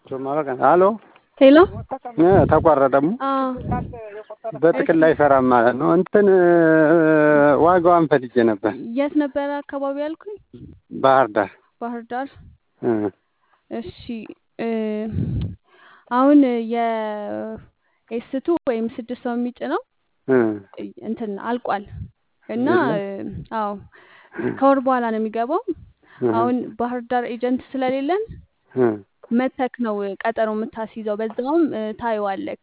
አሎ ሄሎ ተቋረጠሙ አዎ በጥቅል አይሰራም ማለት ነው። እንትን ዋጋዋን ፈልጌ ነበር። የት ነበረ አካባቢ ያልኩኝ? ባህር ዳር ባህር ዳር። እ እሺ እ አሁን የኤስቱ ወይም ስድስት ሰው የሚጭነው እ እንትን አልቋል እና አዎ ከወር በኋላ ነው የሚገባው። አሁን ባህር ዳር ኤጀንት ስለሌለን እ መተክ ነው ቀጠሮ የምታስይዘው። በዛውም እ ታየዋለክ።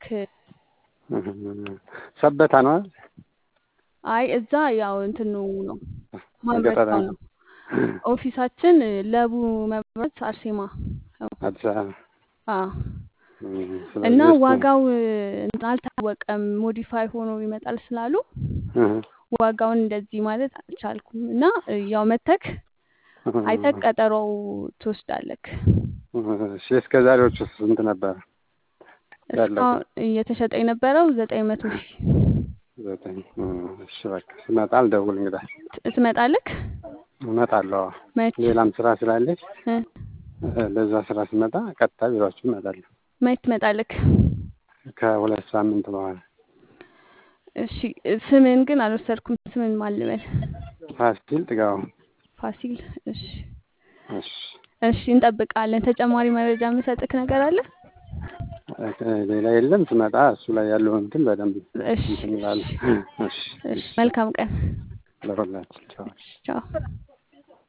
ሰበታ ነው አይደል? አይ እዛ ያው እንትኑ ነው ገጠር ማምረቻው ነው። ኦፊሳችን ለቡ መብራት አርሴማ ነው። አዲስ አበባ አዎ እ እና ስለዚህ እሱ- ዋጋው እ አልታወቀም ሞዲፋይ ሆኖ ይመጣል ስላሉ እ ዋጋውን እንደዚህ ማለት አልቻልኩም እና እ ያው መተክ አይተክ ቀጠሮው ትወስዳለክ። እሺ እስከ ዛሬዎቹ ስንት ነበረ? ያለቀ እስካሁን እየተሸጠ የነበረው ዘጠኝ መቶ ሺህ ዘጠኝ እ እሺ በቃ ስመጣ አልደውል እንግዳ ት- ትመጣለክ እመጣለሁ። መች ሌላም ስራ ስላለች እ እ ለዛ ስራ ስመጣ ቀጥታ ቢሯችሁ እመጣለሁ። መች ትመጣለክ? ከሁለት ሳምንት በኋላ እሺ ስምን ግን አልወሰድኩም። ስምን ማን ልበል? ፋሲል ጥጋቡ። ፋሲል። እሺ እሺ እሺ እንጠብቃለን። ተጨማሪ መረጃ የምሰጥክ ነገር አለ? እ ሌላ የለም። ስመጣ እሱ ላይ ያለውን እንትን በደንብ እሺ እንትን እላለሁ። እሺ እሺ መልካም ቀን። ለሁላችን ቻው። ቻው